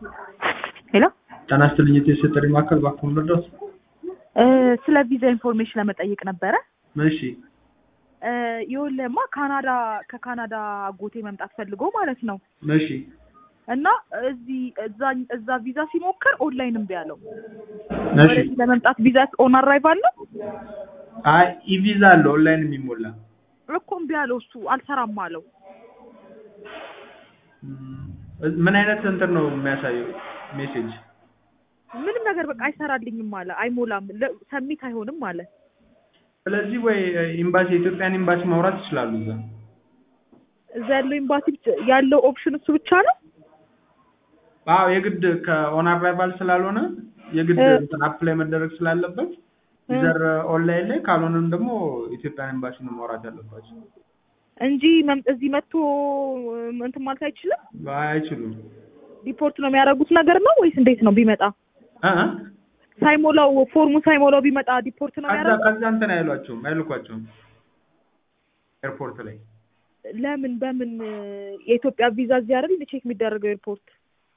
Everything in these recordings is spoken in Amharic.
ሄሎ ጤና ይስጥልኝ የቴስት ጥሪ ማዕከል እባክዎ ልርዳዎት? እ ስለ ቪዛ ኢንፎርሜሽን ለመጠየቅ ነበረ። እሺ እ ይኸውልህማ ካናዳ ከካናዳ አጎቴ መምጣት ፈልጎ ማለት ነው እሺ እና እዚህ እዛ እዛ ቪዛ ሲሞክር ኦንላይን እምቢ አለው። እሺ ወደዚህ ለመምጣት ቪዛ ኦን አራይቭ አለው አይ ኢቪዛ አለ ኦንላይን የሚሞላ እኮ እምቢ አለው። እሱ አልሰራም አለው። እም፣ ምን አይነት እንትን ነው የሚያሳየው ሜሴጅ? ምንም ነገር በቃ አይሰራልኝም አለ። አይሞላም፣ ለ- ሰሚት አይሆንም አለ። ስለዚህ ወይ ኤምባሲ የኢትዮጵያን ኤምባሲ ማውራት ይችላሉ እዛ እዛ ያለው ኤምባሲ ብቻ- ያለው ኦፕሽን እሱ ብቻ ነው። አዎ የግድ ከኦን አራይቫል ስላልሆነ የግድ እ። እንትን አፕላይ መደረግ ስላለበት ኢዘር ኦንላይን ላይ ካልሆነም ደግሞ ኢትዮጵያን ኤምባሲ ነው ማውራት ያለባቸው። እንጂ መም- እዚህ መጥቶ እንትን ማለት አይችልም። አይ አይችሉም። ሪፖርት ነው የሚያደርጉት ነገር ነው ወይስ እንዴት ነው? ቢመጣ እ እ? ሳይሞላው ፎርሙ ሳይሞላው ቢመጣ ዲፖርት ነው ከዛ የሚያደርጉት? ከዛ እንትን አይሏቸውም አይልኳቸውም ኤርፖርት ላይ ለምን በምን የኢትዮጵያ ቪዛ እዚህ አይደል ቼክ የሚደረገው ኤርፖርት?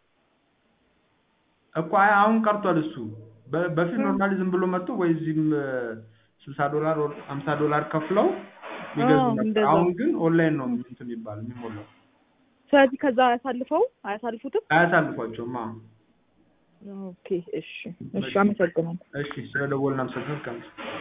እኮ አይ አሁን ቀርቷል እሱ በ- በፊት ኖርማሊ ዝም ብሎ መጥቶ ወይ እዚህም ስልሳ ዶላር ወር ሀምሳ ዶላር ከፍለው ይገዙ አዎ፣ ነበር። እንደዛ። አሁን ግን ኦንላይን ነው እንትን የሚባል የሚሞላው። ስለዚህ ከዛ አያሳልፈው አያሳልፉትም? አያሳልፏቸውም። አዎ ኦኬ እሺ እሺ፣ አመሰግናለሁ። እሺ፣ ስለ ደወልን አመሰግናለሁ።